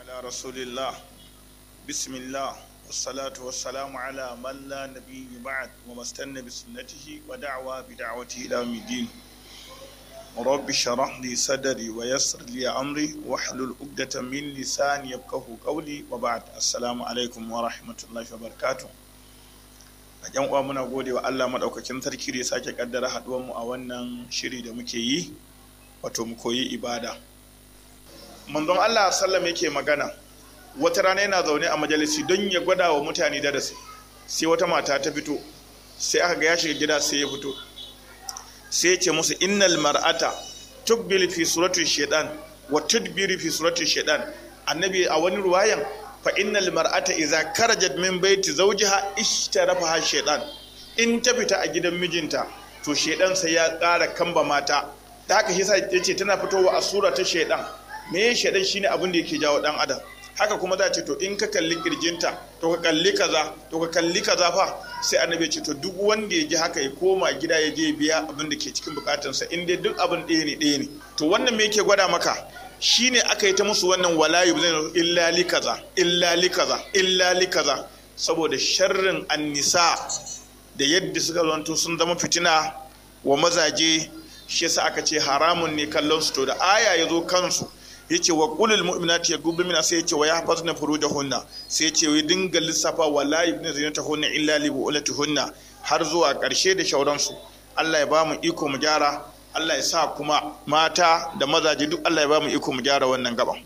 على رسول الله بسم الله والصلاة والسلام على من لا نبي بعد وما استنى بسنته ودعوى بدعوته إلى يوم الدين رب اشرح لي صدري ويسر لي أمري واحلل عقدة من لساني يفقه قولي وبعد السلام عليكم ورحمة الله وبركاته yan uwa muna gode wa Allah madaukakin sarki da ya sake kaddara haduwar mu a wannan shiri da muke yi wato mu koyi ibada manzon Allah sallam yake magana wata rana yana zaune a majalisi don ya gwada wa mutane darasi sai wata mata ta fito sai aka ga ya shiga gida sai ya fito sai ya ce musu innal mar'ata tubbil fi surati shaitan wa tudbir fi surati shaitan annabi a wani ruwayan fa innal mar'ata idza karajat min baiti zawjiha ishtarafaha shaitan in ta fita a gidan mijinta to shaitan sai ya ƙara kamba mata da haka shi yasa yace tana fitowa a sura ta shaitan me shaitan shine abin da yake jawo dan adam haka kuma za ce to in ka kalli kirjinta to ka kalli kaza to ka kalli kaza fa sai annabi ce to duk wanda ya ji haka ya koma gida ya je biya abin da ke cikin bukatunsa in dai duk abin ɗaya ne ɗaya ne to wannan me yake gwada maka shine aka yi ta musu wannan walayu zai illa li kaza illa li kaza illa li kaza saboda sharrin annisa da yadda suka zanto sun zama fitina wa mazaje shi yasa aka ce haramun ne kallon su to da aya ya zo kansu yace wa qulil mu'minati yaghuddu min sai yace wa yahfazna furujahunna sai yace wai dinga lissafa wala yubna zinatahunna illa li bu'ulatuhunna har zuwa karshe da shauransu Allah ya ba mu iko mu gyara Allah ya sa kuma mata da mazaje duk Allah ya ba mu iko mu gyara wannan gaban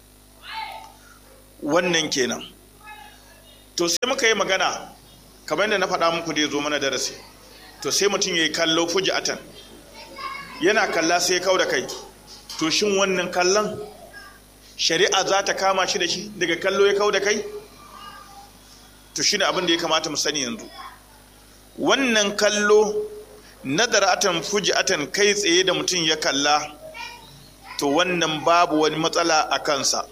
wannan kenan to sai muka yi magana kamar yadda na faɗa muku da ya zo mana darasi to sai mutum ya yi kallo fuji'atan yana kalla sai ya kau da kai to shin wannan kallon shari'a za ta kama shi da shi daga kallo ya kau da kai to shi ne abin da ya kamata mu sani yanzu wannan kallo nadaratan fuji'atan kai tsaye da mutum ya kalla to wannan babu wani matsala a kansa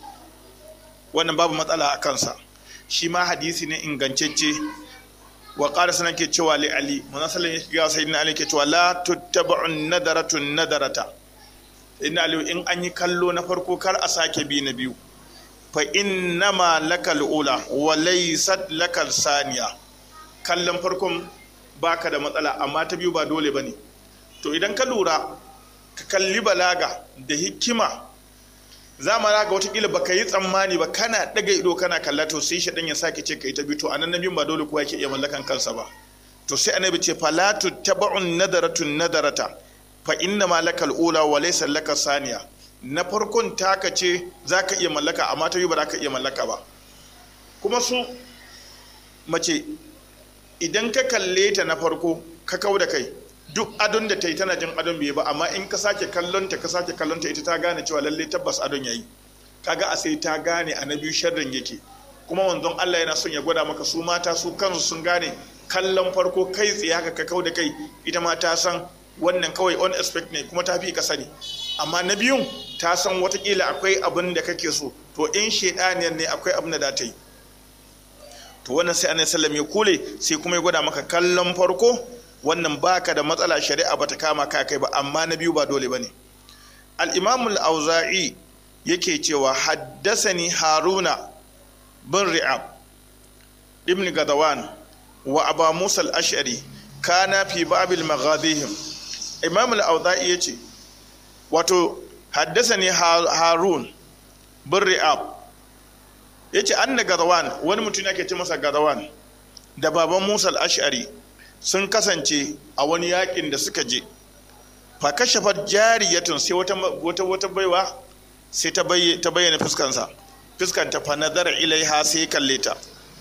wannan babu matsala a kansa shi ma hadisi ne ingantacce wa ƙara sanar ke cewa li ali munasalin ya shiga sai na ali ke cewa la tuttaba'un nadaratun nadarata inna aliyu in an yi kallo na farko kar a sake bi na biyu fa innama lakal ula wa laysat lakal saniya kallon farkon baka da matsala amma ta biyu ba dole bane to idan ka lura ka kalli balaga da hikima za mu ga watakila baka yi tsammani ba kana daga ido kana kalla to sai shaɗan ya sake ce kai ta biyu to anan na biyun ba dole kowa yake iya mallakan kansa ba to sai annabi ce falatu taba'un nadaratun nadarata fa inna ma lakal ula wa laysa laka saniya na farkon taka ce zaka iya mallaka amma ta yi ba ka iya mallaka ba kuma su mace idan ka kalle ta na farko ka kau da kai duk adon da ta yi tana jin adon bai ba amma in ka sake kallon ta ka sake kallon ta ita ta gane cewa lalle tabbas adon yayi kaga a sai ta gane a na biyu sharrin yake kuma wanzon Allah yana son ya gwada maka su mata su kansu sun gane kallon farko kai tsaye haka ka kau da kai ita ma ta san wannan kawai on expect ne kuma ta fi ka sani amma na biyun ta san watakila akwai abin da kake so to in shaidaniyar ne akwai abin da za ta yi to wannan sai annabi sallam ya kule sai kuma ya gwada maka kallon farko wannan baka da matsala shari'a bata kama ka kai ba amma na biyu ba dole bane al-imam al-auza'i yake cewa haddasani haruna bin ri'ab ibn gadawan wa aba musa al-ash'ari kana fi babil maghadihim imam al-auza'i yace wato haddasani harun bin ri'ab yace anna gadawan wani mutum yake ce masa gadawan da baban musa al-ash'ari sun kasance a wani yakin da suka je fa kashafat jariyatun sai wata wata wata baiwa sai ta bayyana fuskansa fuskanta fa nazara ilaiha sai kalle ta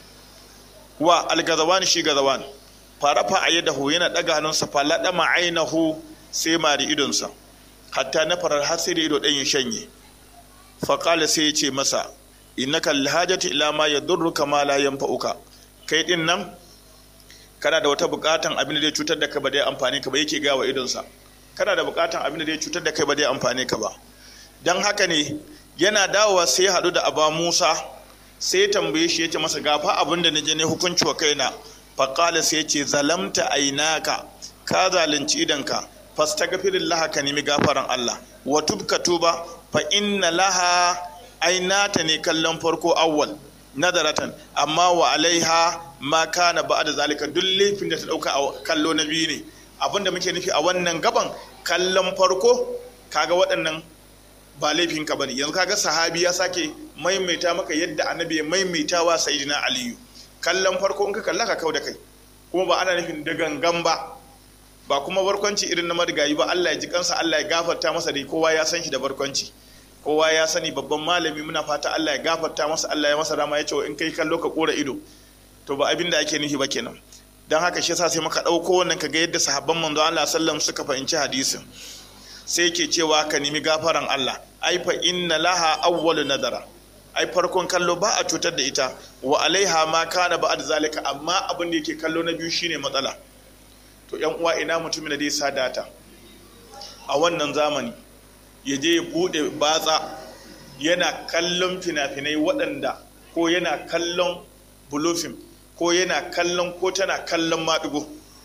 wa al-gazawan shi gazawan farafa ayyadahu yana daga hannunsa fa ladama ainahu sai mari idonsa hatta na farar har sai da ido ɗan ya shanye faƙala sai ya ce masa innaka alhajati ila ma yadurruka ma la yanfa'uka kai din nan kana da wata buƙatan abin da zai cutar da kai ba zai amfane ka ba yake ga wa idonsa kana da buƙatan abin da zai cutar da kai ba zai amfane ka ba dan haka ne yana dawowa sai ya haɗu da aba musa sai ya tambaye shi ya ce masa gafa abin da na je ne hukunci wa kaina faƙala sai ya ce zalamta ainaka ka zalunci idanka fastaghfirillah ka nemi gafaran Allah wa tubka tuba fa inna laha ai nata ne kallon farko awwal nadaratan amma wa alaiha ma kana ba'da zalika duk laifin da ta dauka a kallo na biyu ne abinda muke nufi a wannan gaban kallon farko kaga waɗannan ba laifinka bane yanzu kaga sahabi ya sake maimaita maka yadda annabi ya maimaita wa sayyidina aliyu kallon farko in ka kalla ka kau da kai kuma ba ana nufin da gangan ba ba kuma barkwanci irin na marigayi ba Allah ya ji kansa Allah ya gafarta masa dai kowa ya san shi da barkwanci kowa ya sani babban malami muna fata Allah ya gafarta masa Allah ya masa rama ya ce in kai kallo ka kora ido to ba abin da ake nufi ba kenan dan haka shi yasa sai muka dauko wannan kaga yadda sahabban manzo Allah sallam suka fahimci hadisin sai yake cewa ka nemi gafaran Allah ai fa inna laha awwalu nadara ai farkon kallo ba a cutar da ita wa alaiha ma kana ba'd zalika amma abin da yake kallo na biyu shine matsala to yan uwa ina mutumin da zai sa data a wannan zamani ya je ya bude batsa yana kallon fina-finai waɗanda ko yana kallon bulofin ko yana kallon ko tana kallon maɗigo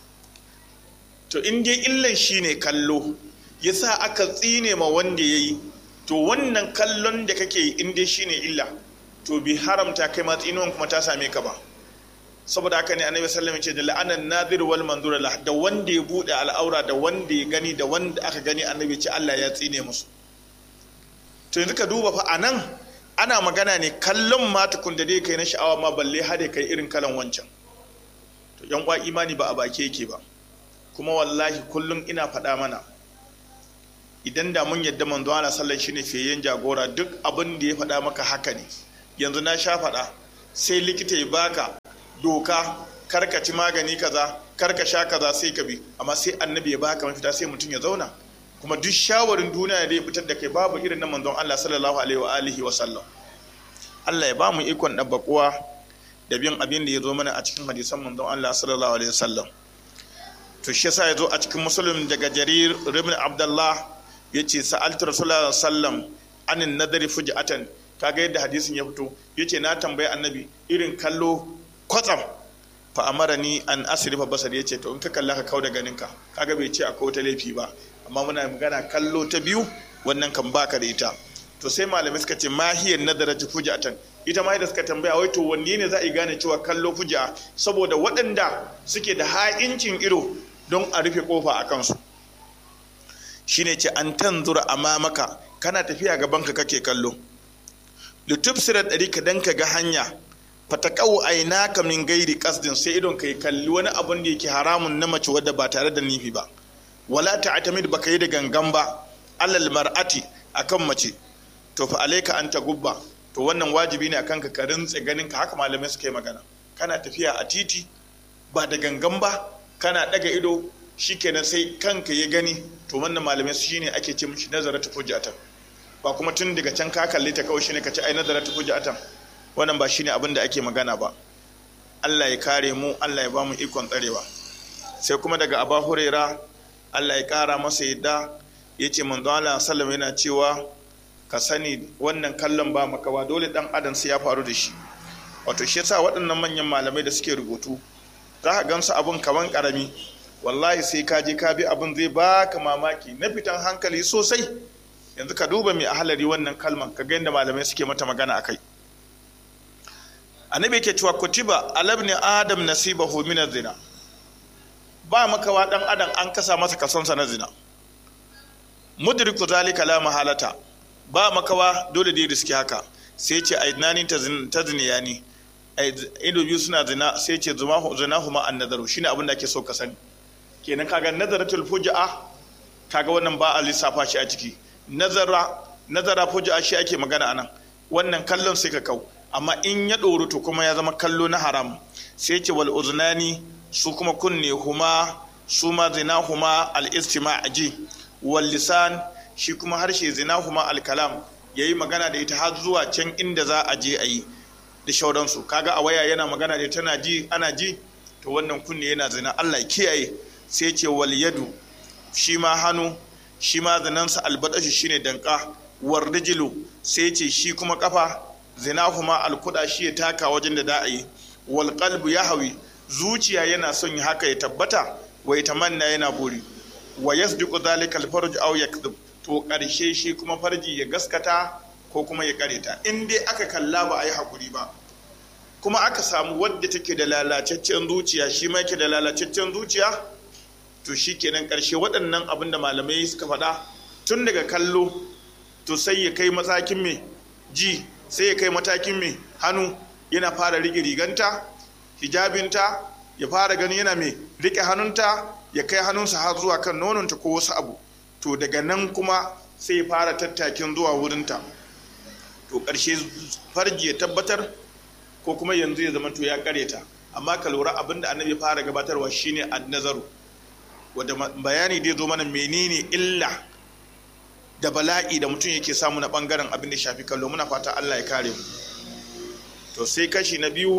to in dai illan shine kallo ya sa aka tsine ma wanda ya yi to wannan kallon da kake yi in dai shine illa to bi haramta kai ma tsinuwan kuma ta same ka ba saboda haka ne annabi sallallahu alaihi wasallam ce da la'anan nadir wal manzur lah da wanda ya bude al'aura da wanda ya gani da wanda aka gani annabi ce Allah ya tsine musu to yanzu ka duba fa anan ana magana ne kallon ma tukun da dai kai na sha'awa ma balle hade kai irin kalan wancan to yan kwa imani ba a bake yake ba kuma wallahi kullum ina faɗa mana idan da mun yadda manzo Allah sallallahu shine fiyen jagora duk abin da ya faɗa maka haka ne yanzu na sha faɗa sai likita ya baka doka karka ci magani kaza karka sha kaza sai ka bi amma sai annabi ya baka mafita sai mutum ya zauna kuma duk shawarin duniya da ya fitar da kai babu irin na manzon Allah sallallahu alaihi wa alihi wa sallam Allah ya ba mu ikon dabbakuwa da bin abin da ya zo mana a cikin hadisan manzon Allah sallallahu alaihi wa sallam to shi yasa ya zo a cikin muslim daga jarir ibn abdullah yace sa'altu rasulullahi sallam anin nadari fujatan kaga yadda hadisin ya fito yace na tambayi annabi irin kallo kwatsam fa amara ni an asrifa basar ya ce to in ka kalla ka kau da ganinka kaga bai ce akwai wata laifi ba amma muna magana kallo ta biyu wannan kan baka da ita to sai malamai suka ce mahiyar nadara ta fujatan ita ma da suka tambaya wai to wanne ne za a yi gane cewa kallo fuja saboda waɗanda suke da ha'incin ido don a rufe kofa a kansu shine ce an tanzura amamaka kana tafiya gaban ka kake kallo litubsira ɗari ka dan ka ga hanya fatakau ainaka min gairi kasdin sai idon ka kalli wani abun da yake haramun na mace wadda ba tare da nifi ba wala ta'tamid baka yi da gangan ba alal mar'ati akan mace to fa alayka an gubba to wannan wajibi ne akan ka ka rintse ganin ka haka malamai suka yi magana kana tafiya a titi ba da gangan ba kana daga ido shikenan sai kanka ya gani to wannan malamai su shine ake ce mishi nazaratu hujjatan ba kuma tun daga can ka kalle ta kawai shine ka ce ai nazaratu hujjatan wannan ba shine abin da ake magana ba Allah ya kare mu Allah ya ba mu ikon tsarewa sai kuma daga Aba Huraira Allah ya kara masa yadda ya ce manzo Allah sallallahu yana cewa ka sani wannan kallon ba makawa dole dan adam sai ya faru da shi wato shi yasa waɗannan manyan malamai da suke rubutu za ka gansu abun kaman karami wallahi sai ka je ka bi abin zai baka mamaki na fitan hankali sosai yanzu ka duba mai ahalari wannan kalman ka ga yadda malamai suke mata magana akai annabi yake cewa kutiba alabni adam nasibahu min zina ba makawa dan adam an kasa masa kasonsa na zina mudriku zalika la mahalata ba makawa dole da riski haka sai ce aidnani ta ziniya ne ido biyu suna zina sai ce zina huma an nazaru shine abin da ake so ka sani kenan kaga nazaratul fuja'a kaga wannan ba a lissafa shi a ciki nazara nazara fuja'a shi ake magana anan wannan kallon sai ka kau amma in ya ɗoru to kuma ya zama kallo na haram sai ce wal uznani su kuma kunne huma su ma zina huma al istima ji wal lisan shi kuma harshe zina huma al kalam yayi magana da ita har zuwa can inda za a je a yi da shauransu kaga a waya yana magana da tana ji ana ji to wannan kunne yana zina Allah kiyaye sai ce wal yadu shi ma hannu shi ma zinansa albadashi shine danka war rijlu sai ce shi kuma kafa zinahuma alkuda shi ya taka wajen da da a yi wal qalbu yahwi zuciya yana son haka ya tabbata wa tamanna yana buri wa yasdiqu dhalika al farj aw yakdhib to karshe shi kuma farji ya gaskata ko kuma ya kareta in dai aka kalla ba a yi hakuri ba kuma aka samu wadda take da lalacaccen zuciya shi ma yake da lalacaccen zuciya to shi kenan ƙarshe waɗannan abin da malamai suka faɗa tun daga kallo to sai ya kai matakin mai ji sai ya kai matakin mai hannu yana fara riƙe riganta hijabinta ya fara gani yana mai riƙe hannunta ya kai hannunsa har zuwa kan nononta ko wasu abu to daga nan kuma sai ya fara tattakin zuwa wurinta to ƙarshe farji ya tabbatar ko kuma yanzu ya zama to ya kareta amma ka lura abin da annabi fara gabatarwa shine annazaru wadda bayani dai zo mana menene illa da bala'i da mutum yake samu na bangaren abin da shafi kallo muna fata Allah ya kare mu to sai kashi na biyu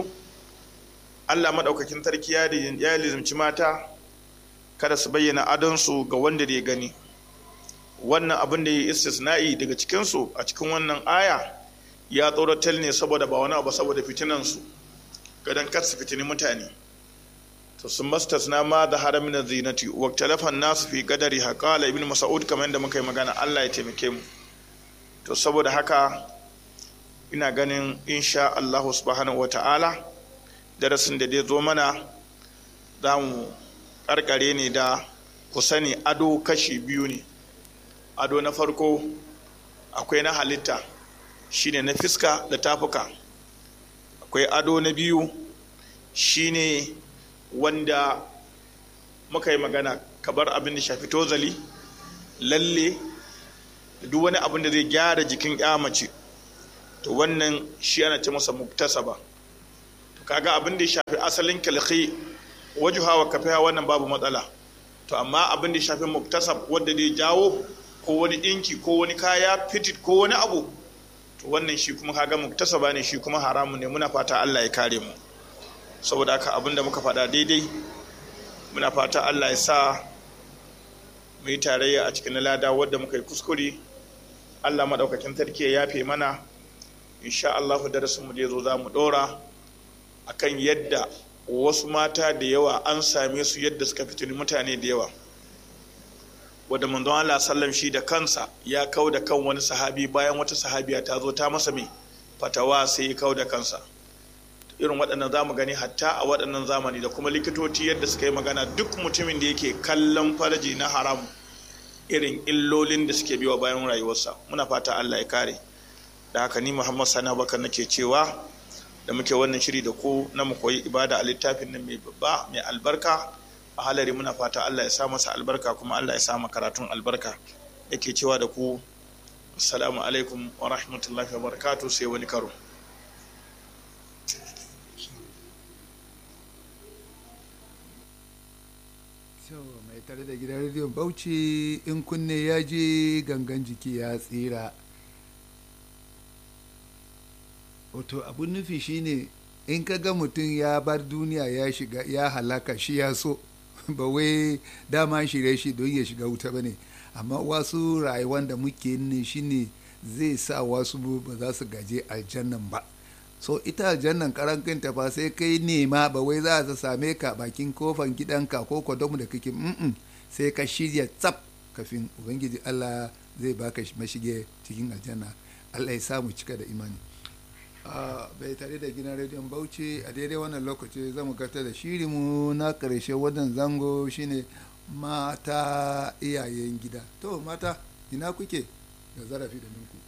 Allah madaukakin sarki ya ya lizimci mata kada su bayyana adonsu ga wanda da ya gani wannan abin da ya istisna'i daga cikinsu a cikin wannan aya ya tsoratar ne saboda ba wani abu saboda fitinansu gadon kar su fitini mutane to sun mastasna ma da haramin zinati wa talafan nasu fi gadari haƙala ibn mas'ud kamar yadda muka yi magana Allah ya taimake mu to saboda haka ina ganin insha Allah subhanahu wata'ala darasin da dai zo mana za mu karkare ne da ku sani ado kashi biyu ne ado na farko akwai na halitta shine na fiska da tafuka akwai ado na biyu shine wanda muka yi magana kabar abin da shafi tozali lalle duk wani abin da zai gyara jikin mace to wannan shi ana ce masa muktasaba to kaga abin da ya shafi asalin kalki wajuha wa kafiha wannan babu matsala to amma abin da ya shafi muktasab wanda zai jawo ko wani dinki ko wani kaya fitit ko wani abu to wannan shi kuma kaga muktasaba ne shi kuma haramu ne muna fata Allah ya kare mu saboda haka abinda muka faɗa daidai muna fata Allah ya sa mu yi tarayya a cikin lada wadda muka yi kuskure Allah maɗaukakin sarki ya yafe mana insha Allah darasin mu da zo za mu ɗora akan yadda wasu mata da yawa an same su yadda suka fitini mutane da yawa wadda manzon Allah sallam shi da kansa ya kau da kan wani sahabi bayan wata sahabiya ta zo ta masa mai fatawa sai ya kau da kansa irin waɗannan zamu gani hatta a waɗannan zamani da kuma likitoci yadda suka yi magana duk mutumin da yake kallon farji na haram irin illolin da suke biwa bayan rayuwarsa muna fata Allah ya kare da haka ni Muhammad Sani Abubakar nake cewa da muke wannan shiri da ku na mu koyi ibada a littafin nan mai babba mai albarka a halari muna fata Allah ya sa masa albarka kuma Allah ya sa karatun albarka yake cewa da ku assalamu alaikum wa rahmatullahi wa barakatuh sai wani karo mai tare da gidan rediyon bauchi in kunne ya je gangan jiki ya tsira wato abun nufi shine in ka ga mutum ya bar duniya ya shiga ya halaka shi ya so ba wai dama shirye shi don ya shiga wuta ba ne amma wasu rayuwan da muke ne shine zai sa wasu ba za su gaje aljannan ba so ita aljannan karan kanta fa sai kai nema ba wai za ta same ka bakin kofan gidanka ko kwadon da kake mm sai ka shirya tsaf kafin ubangiji allah zai baka mashige cikin aljanna allah ya samu cika da imani bai tare da gina rediyon bauchi a daidai wannan lokaci zamu gata da shirinmu na karshe wannan zango shine mata iyayen gida to mata ina kuke da zarafi da ninku